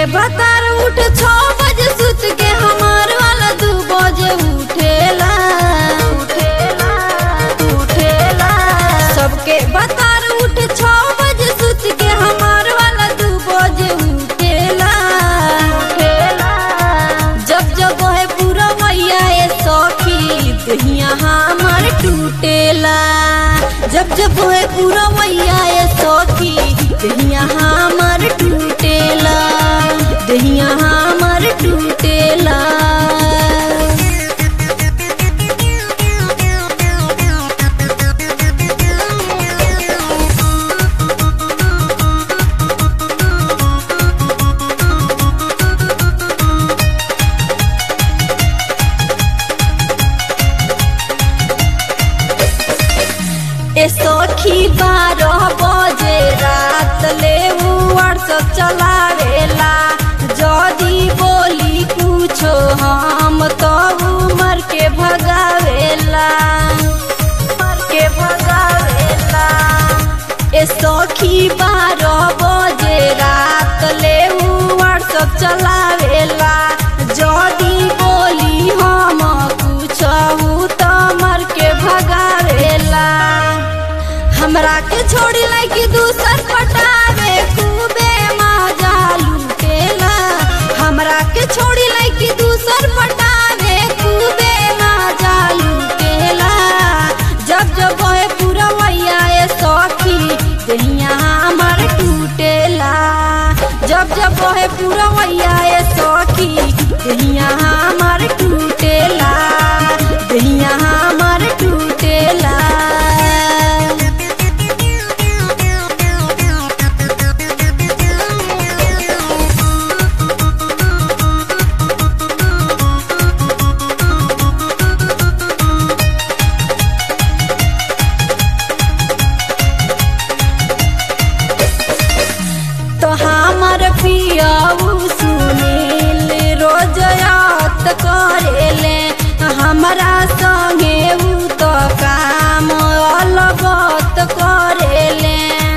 बतार उठ छो बजे सुत के हमार वाला दू बजे उठेला उठेला उठेला सबके बतार उठ छो बजे सुत के हमार वाला दू बजे उठेला उठेला जब जब है पूरा मैया ए सखी दहिया हमार टूटेला जब जब है पूरा मैया ए सखी दहिया हमार टूटेला दहिया हमार टूटेला ए सखी बारह बजे रात ले व्हाट्सअप चलावेला जदी बोली कुछो हम तो मर के भगावेला मर के भगावेला ए सखी बारह बजे रात ले व्हाट्सअप चलावेला जदी बोली हम कुछो तो मर के भगावेला हमरा के छोड़ी लाइक दूसर पटावे खूबे मजा लूटेला हमरा के छोड़ी लाइक दूसर पटावे खूबे मजा लूटेला जब जब है पूरा मैया ए सखी दहिया हमर टूटेला जब जब है पूरा मैया ए सखी दहिया हमर टूटेला दहिया हमर टूटेला तो हमर पियाऊ सुनील रोज याद करेले हमरा संगे उ तो काम अलगत करेले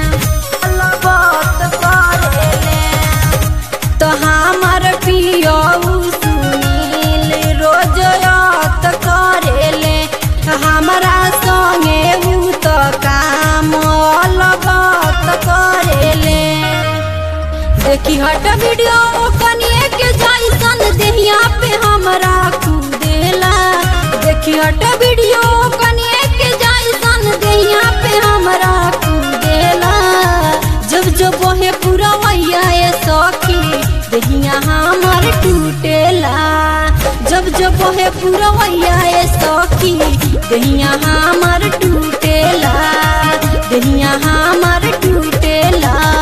अलगत करेले तो हमर पियाऊ सुनील रोज याद करेले हमरा संगे उ तो काम अलगत करेले देखी हट वीडियो कनिए के जैसन देहिया पे हमरा कूदेला देखी हट वीडियो कनिए के जैसन देहिया पे हमरा कूदेला जब जब वहे पूरा मैया ए सखी देहिया हमर टूटेला जब जब वहे पूरा मैया ए सखी देहिया हमर टूटेला देहिया हमर टूटेला